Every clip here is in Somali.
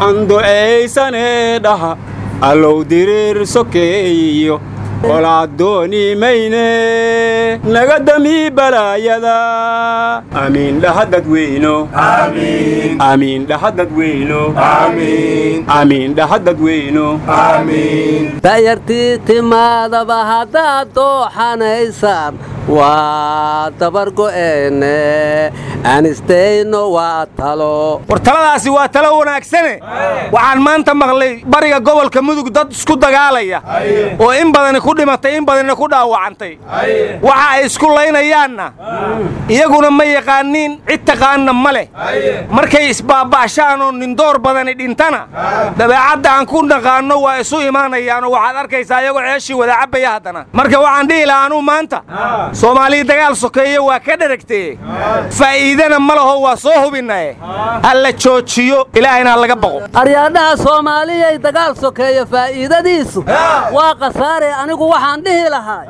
andu'aysanee dhaha allow diriir sokeeyiyo qolaad dooni mayne naga damii balaayada amiin dhaha dadweyno amiin dhaha dadweyno amiin dhaha dadweyno da'yartii timaadaba haddaad dooxanaysaan waa dabargo'eene anistayno waa talo war taladaasi waa talo wanaagsane waxaan maanta maqlay bariga gobolka mudug dad isku dagaalaya oo in badani ku dhimatay in badanina ku dhaawacantay waxa ay isku laynayaanna iyaguna ma yaqaaniin cid taqaanna ma leh markay isbaaba'shaan oo nindoor badani dhintana dabeecadda aan ku naqaanno waa isu imaanayaanoo waxaad arkaysaa iyagoo ceeshii wada cabbaya haddana marka waxaan dhihi lahaa anuu maanta soomaaliya dagaal sokeeye waa ka dheragtee faa'iidana ma laho waa soo hubinnae alla joojiyo ilaahayna laga baqo aryaadhaha soomaaliyay dagaal sokeeya faa'iidadiisu waa khasaare anigu waxaan dhihi lahaa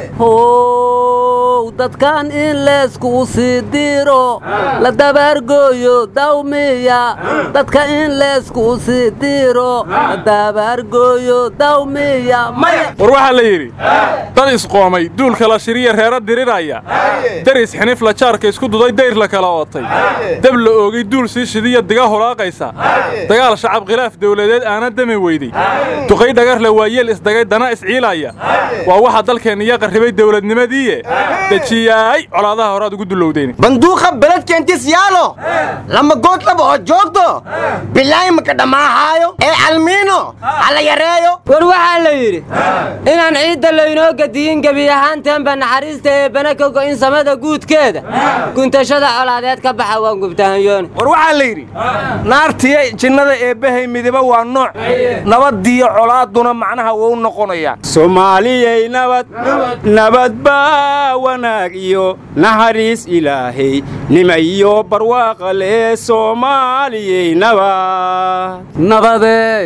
how dadkan in leeskuu sii diiro la dabaargooyo dawmiya dadka in leeskuu sii diiro la dabaargooyo dawmiya war waxaa la yidhi dad isqoomay duulka la shiriya reero diriraya deris xinif la jaarka isku duday dayr la kala ootay dab la oogay duul sii shidiya diga holaaqaysa dagaal shacab khilaaf dawladeed aana dami weyday duqay dhagarle waa yeel isdagay dana isciilaya waa waxa dalkeenniya qarribay dawladnimadiiye dejiyaay colaadaha horaad ugu dulowdeen banduuqa beledkeentis yaalo lama good laba oo joogto bilaahi maka dhammaahaayo ee calmiino hala yareeyo war waxaa la yidhi inaan ciidda laynoo gadiyin gebi ahaanteenba naxariista eebbana ka go'in samada guudkeeda guntashada colaadeed ka baxa waan gubtahanyooni war waxaa la yidhi naartiya jinnada eebbahay midiba waa nooc nabadiyo colaaduna macnaha wou noqonayaan soomaaliyay nabad nabad baa wanaag iyo naxariis ilaahay nima iyo barwaaqa lee soomaaliyay nabad nabadeey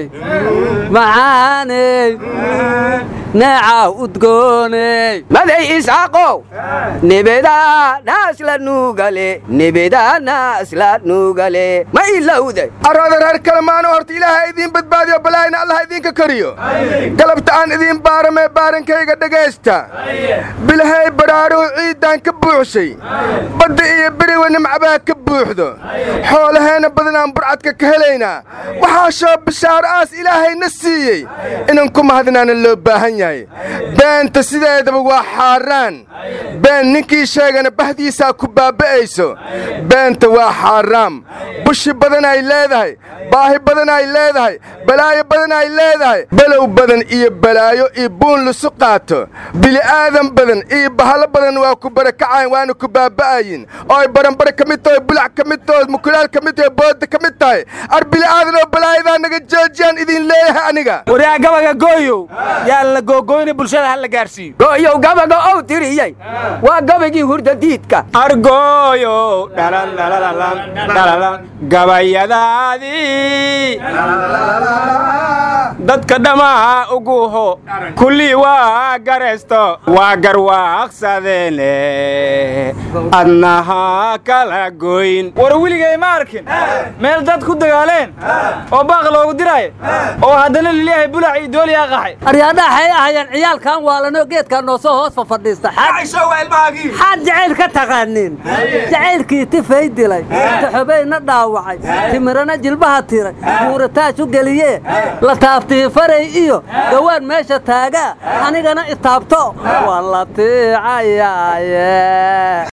macaaney neecaw udgooney maday isaaqow nibedaa naasla nuugale nibedaa naasla nuugale ma ilowday arooda reer kalemaano horta ilaaha idiin badbaadiyo balaayna allah idinka kariyo galabta aan idiin baaramee baarankayga dhegaysta bilahay baraaruhu ciiddaan ka buuxshay badda iyo beriwa nimcabaa ka buuxdo xoolaheenna badanaan burcadka ka helaynaa waxaa shoo bishaaro aas ilaahayna siiyey inan ku mahadinaana loo baahan yahay beenta sideedaba waa xaaraan been ninkii sheegana bahdiisaa ku baaba'ayso beenta waa xaaraam bushi badan ay leedahay baahi badan ay leedahay balaayo badan ay leedahay below badan iyo balaayo iyo buun lisu qaato bili'aadan badan iyo bahalo badan waa ku barakacayn waana ku baaba'ayin oo ay baranbare ka mid tahay bulac ka mid tahay mukulaal ka mid tahay booda ka mid tahay ar bili'aadan oo balaayadaa naga joojiyaan idin leeyahay aniga waryaa gabaga gooyow yaan la googoyna bulshada ha la gaarsiiyo gooyow gabaga ow tiriyey waa gabagii hurdadiidka argooyow gabayadaadii dadka dhammaa uguho kullii waa garaysto waa garwaaqsadeene adnaha kala goyn war weligay ma arkin meel dad ku dagaaleen oo baaq loogu diraayo oo haddana lilyahay bulac iyo dooliyaa qaxay aryaadhaha xay ahayeen ciyaalkan waalanoo geedkan noo soo hoos fafadhiista xaad jacayl ka taqaanin jacaylkii tifay dilay taxobayna dhaawacay timirana jilbaha tiray buurataaj u geliyee la taabtii faray iyo gawaan meesha taagaa anigana itaabto waan la tiicayaaye